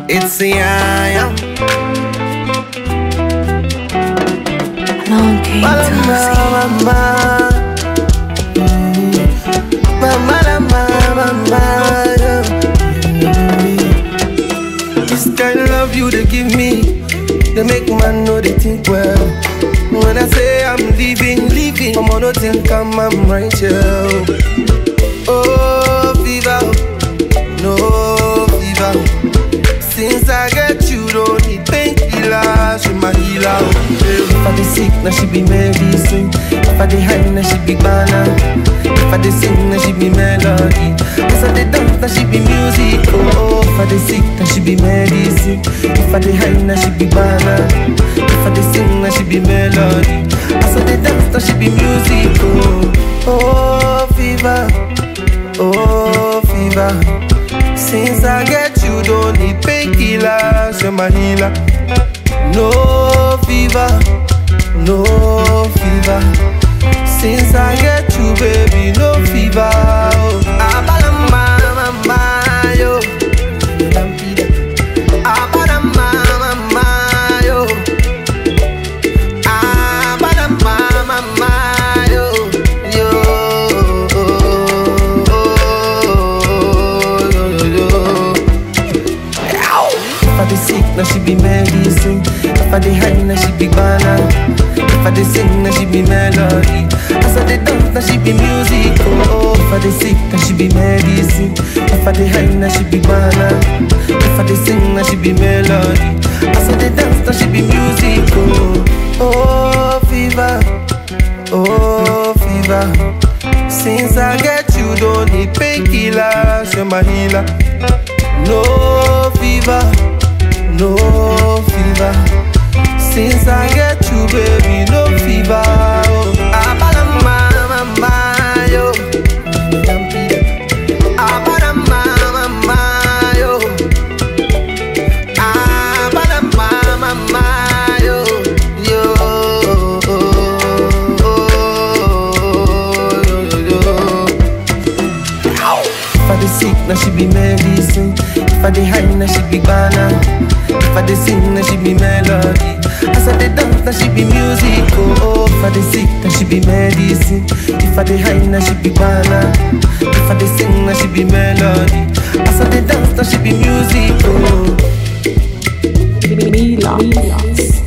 It's the I am. Long came to see. Mama, mama, mama, mama, This kind of love you they give me, they make man know they think well. When I say I'm leaving, leaving, I'm on think I'm, I'm right here. Oh, fever, no fever. Since I get you, don't need painkillers, she my healer. If I be sick, now she be medicine. If I be high, now she be banana. If I dey sing, now she be melody. If I dey dance, now she be music. Oh, if I dey sick, now she be medicine. If I dey high, now she be banana. If I dey sing, now she be melody. As I dey dance, now she be music. Oh, oh, fever. Oh, fever. Since I get you, don't need painkillers, you're my healer. No fever, no fever. Since I get you, baby, no fever. Oh, Abalama, mama, yo. Abalama, mama, yo. Abalama, mama, yo. Yo. Yo, yo, yo. If I dey sick, now she be medicine. If I dey high, now she be banana. If I dey sing, now she be melody. As I dey dance, now she be music. Oh, if I dey sick, now she be medicine. If I dey high, now she be banana. If I dey sing, now she be melody. As I dey dance, now she be music. Oh, oh, fever. Oh, fever. Since I get you, don't need painkillers, you're my healer. No fever, no fever. Since I get you, baby, no fever. Oh, Abalama, mama, yo. Abalama, mama, yo. Abalama, mama, yo. Yo. Yo, yo, yo. If I dey sick, now she be medicine. If I dey high, now she be banana. If I dey sing, now she be melody. As I dey dance, now she be music. Oh, oh. if I dey sick, now she be medicine. If I dey high, now she be banana. If I dey sing, now she be melody. As I dey dance, now she be music. Oh. Mila.